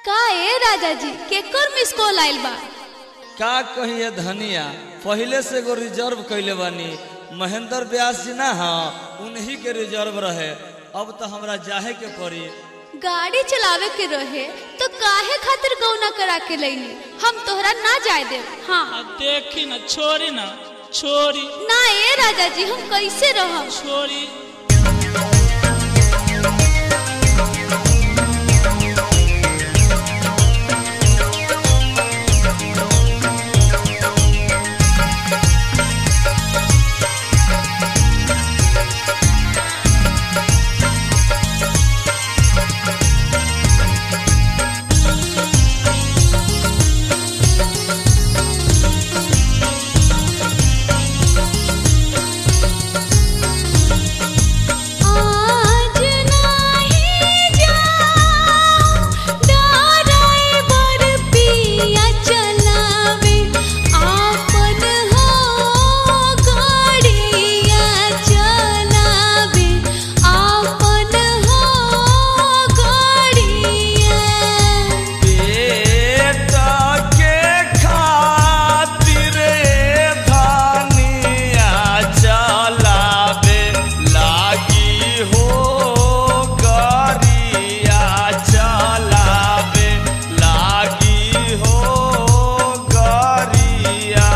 का ए राजा जी केकर मिस कॉल आइल बा का कहिए धनिया पहले से एगो रिजर्व कैले बानी महेंद्र व्यास जी ना हाँ उन्हीं के रिजर्व रहे अब तो हमरा जाहे के पड़ी गाड़ी चलावे के रहे तो काहे खातिर गौना करा के लईली हम तोहरा ना जाए दे हाँ आ देखी न छोरी न छोरी ना ए राजा जी हम कैसे रहब छोरी आज नाही जाऊं ड्राइवर पिया चलावे आपन हो गाड़िया चलावे आपन हो गाड़िया बेटा के खातिर धनिया चलावे लागी हो गरिया चलावे लागी हो गरिया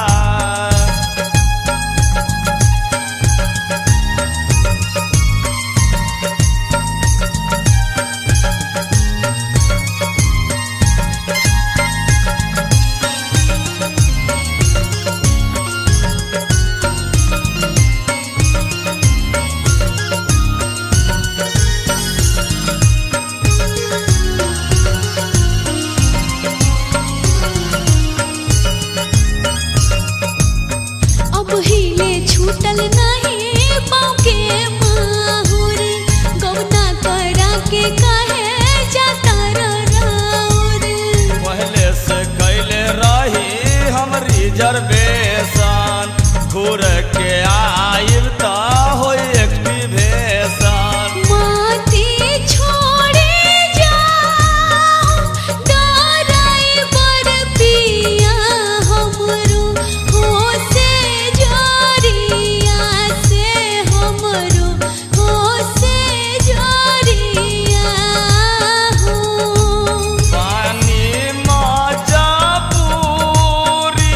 अब हिले छूटल नहीं पाँव के माहुर गौना करा के कहे जाता राउर पहले से कैले रही हम रिजर्वेशन घूर के आइब त हो एक्टिवेशन माती छोड़े जाओ ड्राइवर पिया हमरो हो से जरिया से हमरो हो से जरिया हो पानी मजा पूरी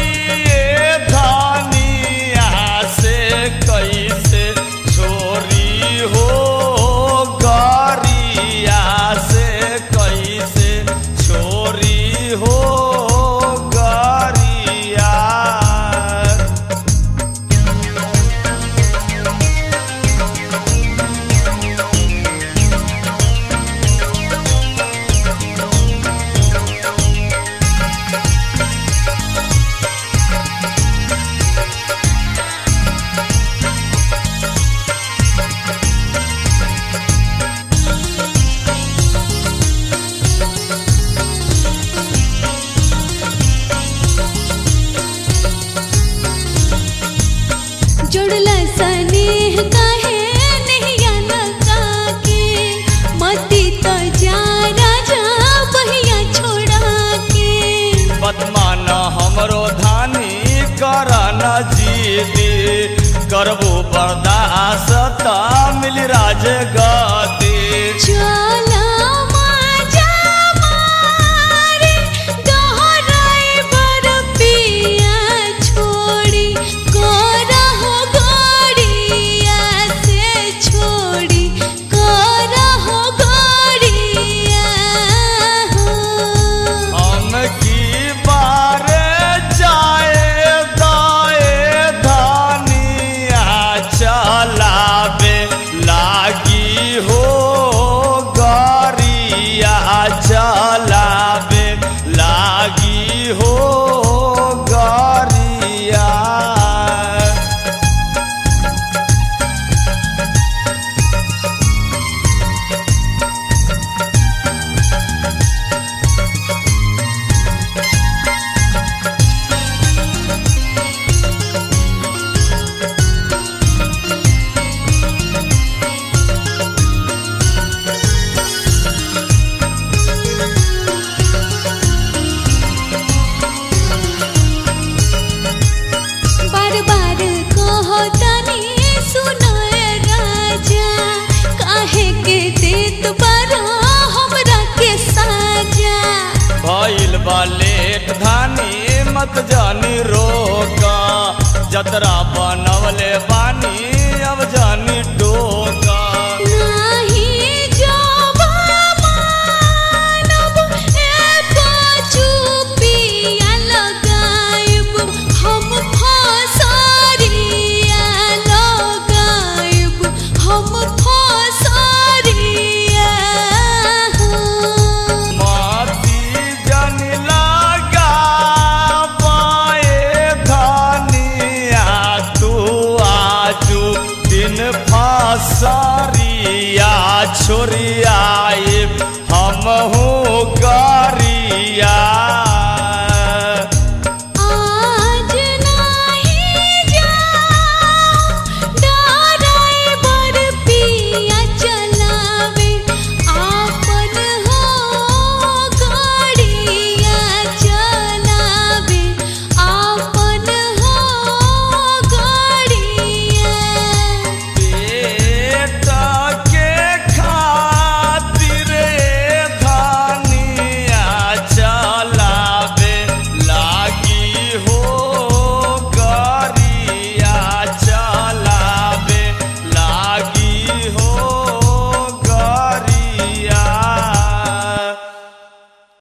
धनिया से कैसे छोरी हो गरिया से कैसे छोरी हो गरिया जुड़ल स्नेह कहे नैया लगा के मती तो जा राजा बहिया छोड़ा के बदमान हमरो धानी कर न जीदी करबो बर्दाश्त मिल राज गति चला माजा मारे ड्राइवर पिया छोड़ी कोरा हो गाड़िया से छोड़ी कोरा हो गाड़िया हो हम की बार जाए दाए धानिया चलावे लागी हो मत जानी रोका जतरा बनवले बानी अब जानी टोका नाही जावा मानब एको चुपिया लगाइब हम फसरिया लगाइब हम फसरिया माती जन लगा पाए धनिया तू आजू दिन फसरिया छोरिया हम हूँ